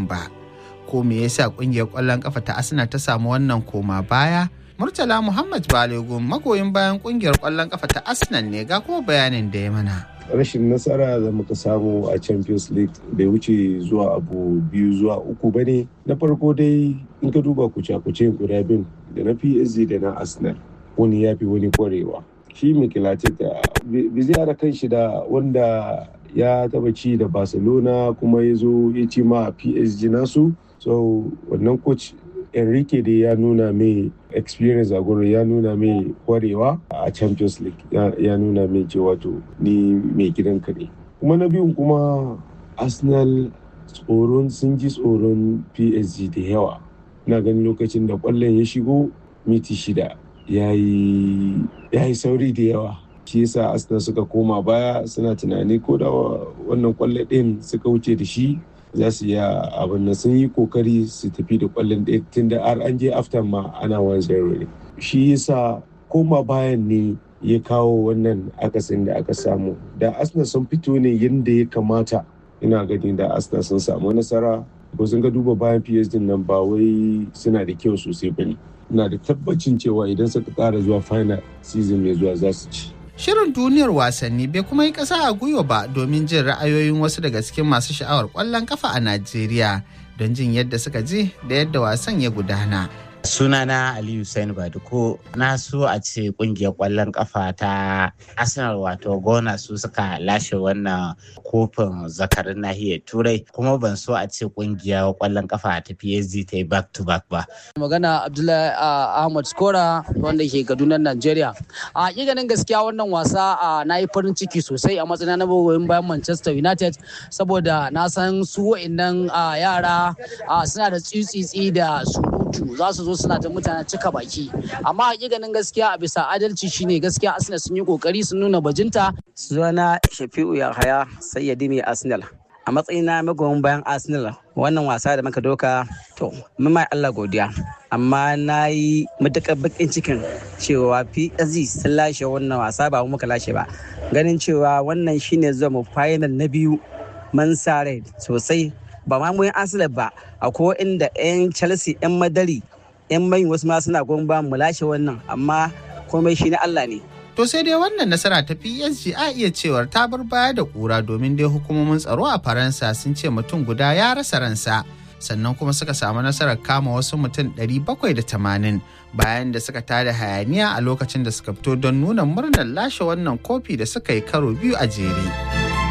kofin ba. Ko me yasa kungiyar ƙwallon kafa ta Arsenal ta samu wannan koma baya? Murtala Muhammad Balogun magoyin bayan kungiyar ƙwallon kafa ta Arsenal ne ga kuma bayanin da ya mana. rashin nasara da muka samu a champions league bai wuce zuwa abu biyu zuwa uku ba ne na farko dai in ka duba kuce-kuce guda bin da na psg da na arsenal wani ya fi wani kwarewa shi mikilatic da bai zai kan shi da wanda ya taba ci da barcelona kuma ya zo ya ci ma psg nasu so wannan coach enrique dai ya nuna mai experience a gurin ya nuna mai kwarewa a champions league ya nuna mai cewa to ni mai gidan ne kuma na biyun kuma arsenal tsoron sun ji tsoron psg da yawa na ganin lokacin da kwallon ya shigo miti shida ya yi sauri da yawa shi yasa arsenal suka koma baya suna tunani ko da wannan kwallo ɗin suka wuce da shi za su iya abin da sun yi kokari su tafi da kwallon ɗaya tun da har an je after ma ana wan zero ne shi yasa koma bayan ne ya kawo wannan akasin da aka samu da arsenal sun fito ne yadda ya kamata ina gani da arsenal sun samu nasara ko sun ga duba bayan psd nan ba wai suna da kyau sosai ba ne ina da tabbacin cewa idan suka kara zuwa final season mai zuwa za su ci Shirin duniyar wasanni bai kuma yi ƙasa a gwiwa ba domin jin ra'ayoyin wasu daga cikin masu sha'awar ƙwallon kafa a Najeriya don jin yadda suka ji da yadda wasan ya gudana. sunana aliyu sain baduko na so a ce kungiyar kwallon kafa ta arsenal wato gona su suka lashe wannan kofin zakarin nahiyar turai kuma ban so a ce kungiyar kwallon kafa ta psg ta yi back to back ba magana abdullahi ahmad skora wanda ke kaduna nigeria a ganin gaskiya wannan wasa na yi farin ciki sosai a matsayin na magoyin bayan manchester united saboda na san su wa'annan yara suna da tsitsitsi da surutu za su zo suna ta mutane cika baki amma hakikanin gaskiya a bisa adalci shine gaskiya arsenal sun yi kokari sun nuna bajinta sunana shafi'u yahaya sayyadi mai arsenal a matsayin na magoyin bayan arsenal wannan wasa da muka doka to mai allah godiya amma na yi matuƙar bakin cikin cewa psg sun lashe wannan wasa ba muka lashe ba ganin cewa wannan shine zuwa mu final na biyu man sa rai sosai ba ma mu arsenal ba akwai inda 'yan chelsea 'yan madari 'yan mai wasu ma suna goyon ba mu lashe wannan amma komai shi na allah ne To sai dai wannan nasara ta PSG a iya cewar ta bar baya da kura domin dai hukumomin tsaro a Faransa sun ce mutum guda ya rasa ransa. Sannan kuma suka samu nasarar kama wasu mutum 780 bayan da suka tada hayaniya a lokacin da suka fito don nuna murnar lashe wannan kofi da suka yi karo biyu a jere.